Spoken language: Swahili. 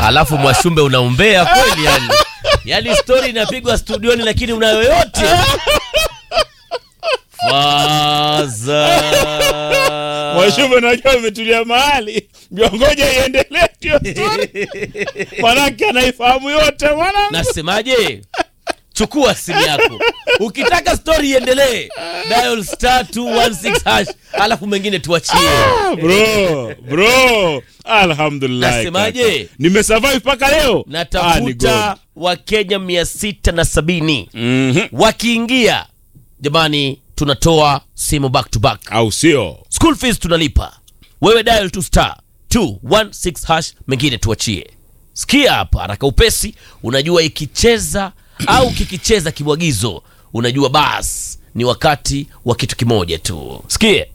alafu mwashumbe unaombea kweli yani yani stori inapigwa studioni lakini unayo yote faza Mwashumbe, najua umetulia mahali, ndio ngoja iendelee hiyo story, manake anaifahamu yote mwana. nasemaje chukua simu yako ukitaka stori iendelee dial star 216 hash alafu mengine tuachie Bro, bro, alhamdulillah. Nasemaje? kaka. Nimesurvive mpaka leo. Ah, ni natafuta wakenya mia sita na sabini God. Mhm. wakiingia jamani tunatoa simu back to back Au sio? school fees tunalipa wewe dial to star 216 hash mengine tuachie sikia hapa haraka upesi unajua ikicheza au kikicheza kibwagizo unajua bas ni wakati wa kitu kimoja tu sikie